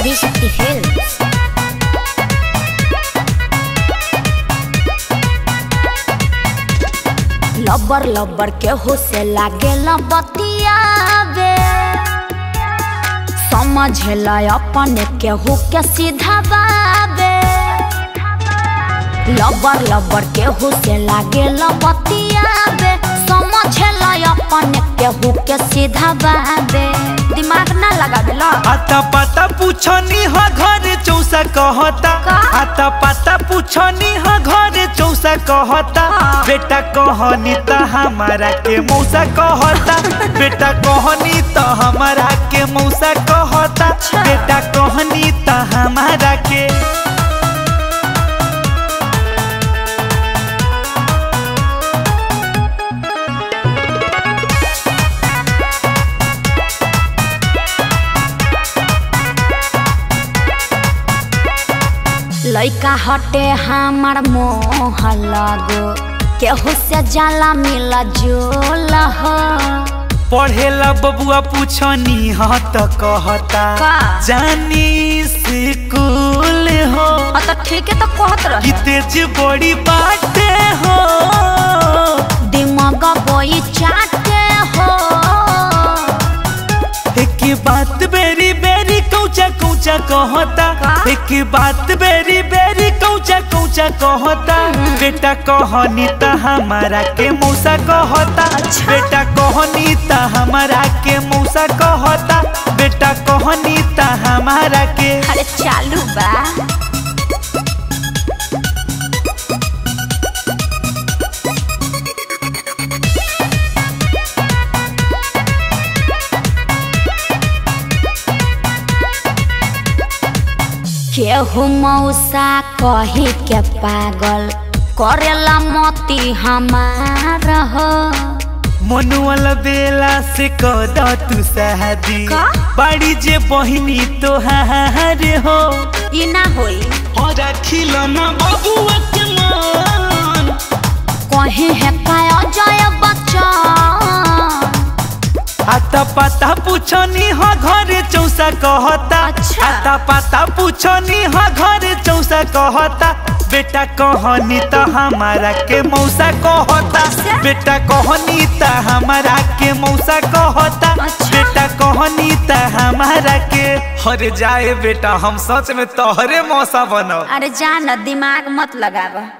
Adishakti Films. लबर लबर के हो से लागे बतियावे समझेला अपने केहू के सीधा बाबे लबर लबर केहू से लागे बतियावे समझेला अपने केहू के सीधा बाबे दिमाग ना लगावेला आता पाता पूछनी ह घर चौसा कहता का? आता पाता पूछनी ह घर चौसा कहता हाँ। बेटा कहनी त हमारा के मौसा कहता बेटा कहनी त हमारा के मौसा कहता बेटा कहनी त हमारा के लइका हटे हमार मोह लगो केहू से जाला मिला जोल हो पढ़ेला बबुआ पूछनी ह त कहता का? जानी स्कूल हो हाँ तो ठीक है तो कहत कि रहे तेज बड़ी बाटे हो दिमाग बोई चाटे हो एक बात बेरी बेरी कौचा कौचा कहता का? एक बात बेरी बेरी कौचा कौचा कहता बेटा कहनी त हमारा के मौसा कहता अच्छा। बेटा कहनी त हमारा के मौसा कहता बेटा कहनी त हमारा के अरे चालू बा केहू मौसा कही के पागल करेला मोती हमार हो मनुअल बेला से कद तू शादी का? बाड़ी जे बहिनी तोहार हो ई ना होई और खिलना बबुआ के मान कहीं है काय अजय बच्चन आता पाता पूछनी ह घरे चौसा कहता अच्छा। आता पाता पूछनी ह घरे चौसा कहता बेटा कहनी त हमारा के मौसा कहता अच्छा। बेटा कहनी त हमारा के मौसा कहता अच्छा। बेटा कहनी त हमारा के हरे जाए बेटा हम सच में तोहरे मौसा बनब अरे जान दिमाग मत लगावा